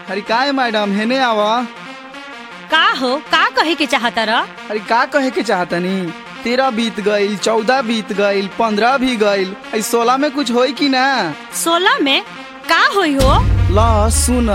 अरे का है मैडम हेने आवा का हो का कहे के चाहता र अरे का कहे के चाहतनी तेरह बीत गईल चौदह बीत गईल पंद्रह भी गईल आई सोलह में कुछ होई कि ना सोलह में का होई हो ला सुन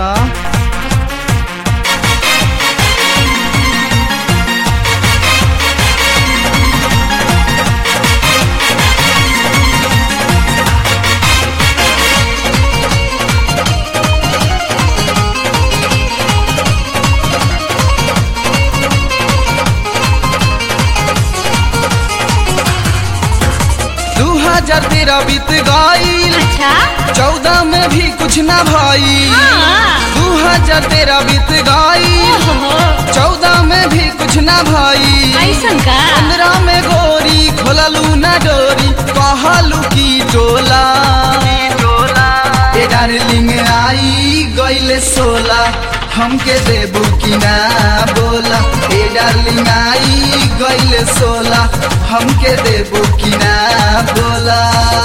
दू हजार तेरह बीत गईल अच्छा चौदह में भी कुछ ना भई हाँ। दू हजार तेरह बीत गईल ओहो, चौदह में भी कुछ ना भई ऐसन का पंद्रह में गोरी खोललू ना डोरी कहलू की टोला ए डार्लिंग आई गईले सोला हमके देबू की ना बोला ए डार्लिंग आई गईले सोला हमके देबू की ना बोला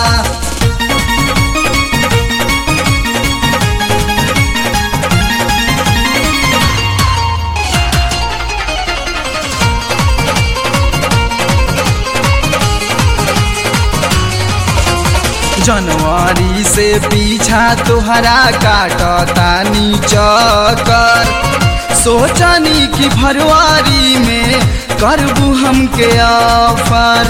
जनवरी से पीछा तुहरा काटता चक्कर सोचनी कि फरवरी में करबू हमके ऑफर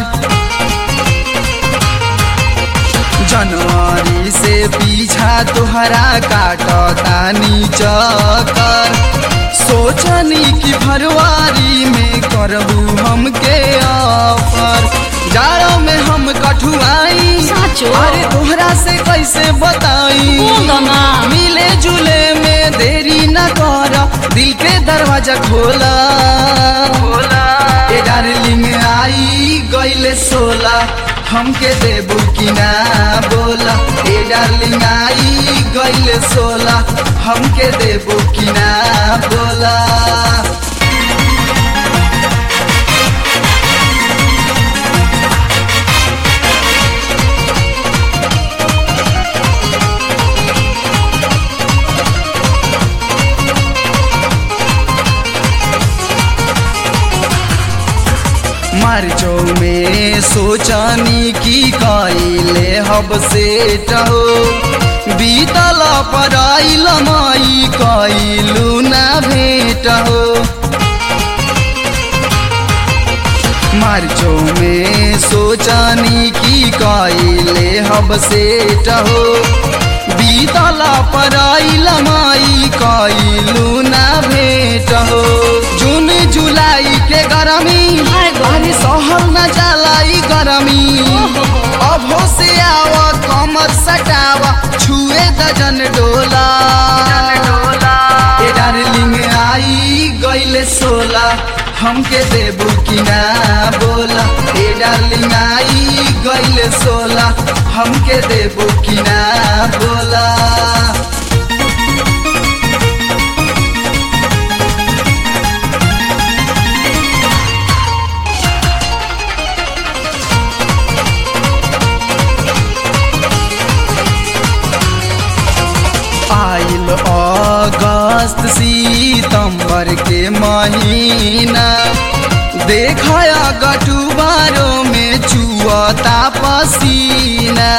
जनवरी से पीछा तुहरा काटता चक्कर सोचनी कि फरवरी में करबू हमके ऑफर जाड़ों में हम कठुआई साचो? अरे तोहरा से कैसे बताई बोल दो ना। मिले जुले में देरी न कर दिल के दरवाजा खोला खोला ए डार्लिंग आई गईले सोला हमके देबू की ना बोला ए डार्लिंग आई गईले सोला हमके देबू की ना बोला मार्चो में सोचनी की कइले हब से टहो बीतल पराइल माई कइलू ना भेट हो मार्चो में सोचनी की कइले हब से टहो बीतल पराइल माई कइलू ना भेट हो जून जुलाई के गरमी हाय गो। अरे सहल न जलाई गरमी अभो से आवा कमर सटावा छुए दजन डोला ए डार्लिंग आई गईले सोला हमके देबू की ना बोला ए डार्लिंग आई गईले सोला हमके देबू की ना बोला आइल अगस्त सितंबर के महीना देखाया गटुबारो में चुअता पसीना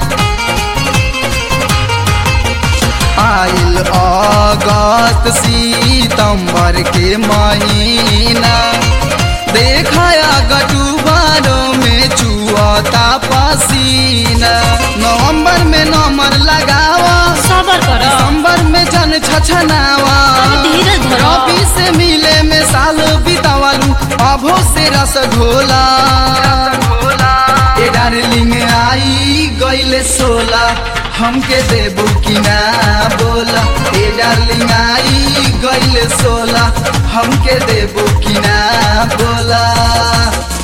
आइल अगस्त सितंबर के महीना देखाया गटुबारो में चुअता पसीना नवंबर में नंबर लगावा सबर कर दिसंबर में जन छछनावा अरे धीरज धरो। रबी से मिले में साल बितावलू अभो से रस घोला ए डार्लिंग आई गईले सोला हमके देबू की ना बोला ए डार्लिंग आई गईले सोला हमके देबू की ना बोला